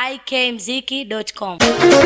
ikmziki.com.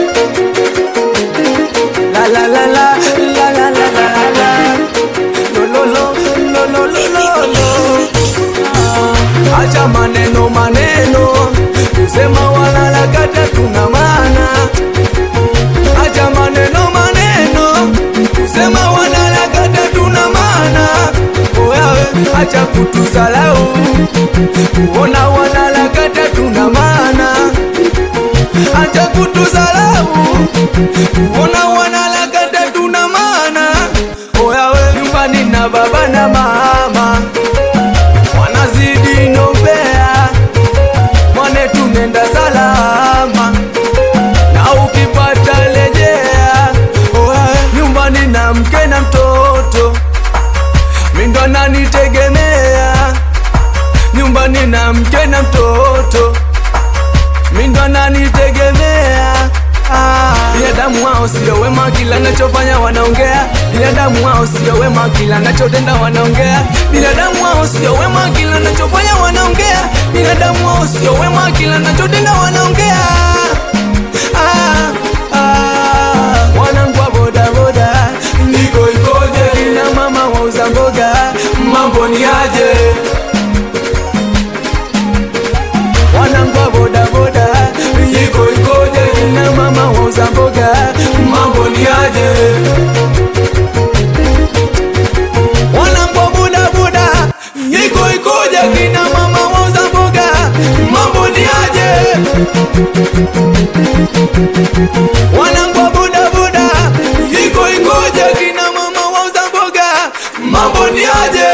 La la la la la la la la la lo lo lo lo lo lo lo lo Ah, acha maneno maneno kusema wanaharakati tuna maana acha maneno maneno kusema wanaharakati tuna maana oyawe acha kutusalau kuona wanaharakati tuna maana acha kutusalau Ona wanalakata tuna maana oyawe nyumbani na baba na mama wanazidi nombea mwane tunenda salama na ukipata lejea oyawe nyumbani na mke na mtoto mindo nanitegemea nyumbani na mke na mtoto mindo nanitegemea Ah, binadamu wao sio wema, kila nachofanya wanaongea. Binadamu wao sio wema, kila nachotenda wanaongea. Binadamu wao sio wema, kila nachofanya wanaongea. Binadamu wao sio wema, kila nachotenda wanaongea. Ah, ah, wanangu wa bodaboda, niko ikoje? Kina mama wauza mboga, mambo ni aje? wanangu wa bodaboda yiko ikoje kina mama wauza mboga mambo ni aje wanangu wa bodaboda yiko ikoje kina mama wauza mboga mambo ni aje wanangu wa bodaboda yiko ikoje kina mama wauza mboga mambo ni aje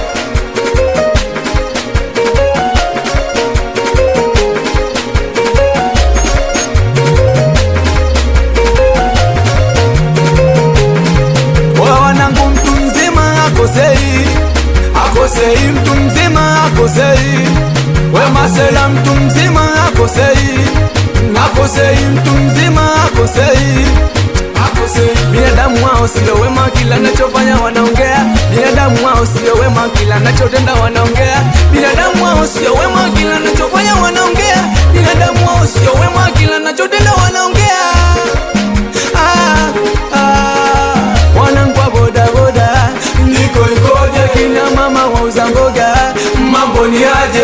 Oya wanangu, mtu mzima akosei, akosei, mtu mzima akosei. We masela, mtu mzima akosei, akosei, mtu mzima akosei, akosei. Binadamu wao sio wema, kila nachofanya wanaongea. Binadamu wao sio wema, kila nachotenda wanaongea. Binadamu wao sio wema, kila nachofanya wanaongea. Binadamu wao sio wema, kila nachotenda wanaongea. Ah, ah, wanangu wa bodaboda niko ikoje kina mama wauza mboga mambo ni aje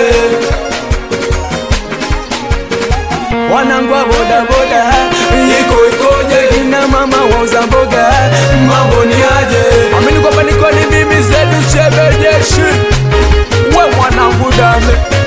wanangu wa bodaboda niko ikoje kina mama wauza mboga mambo ni aje amini kwamba niko ni mimi zedu chebejeshi we mwanangu dame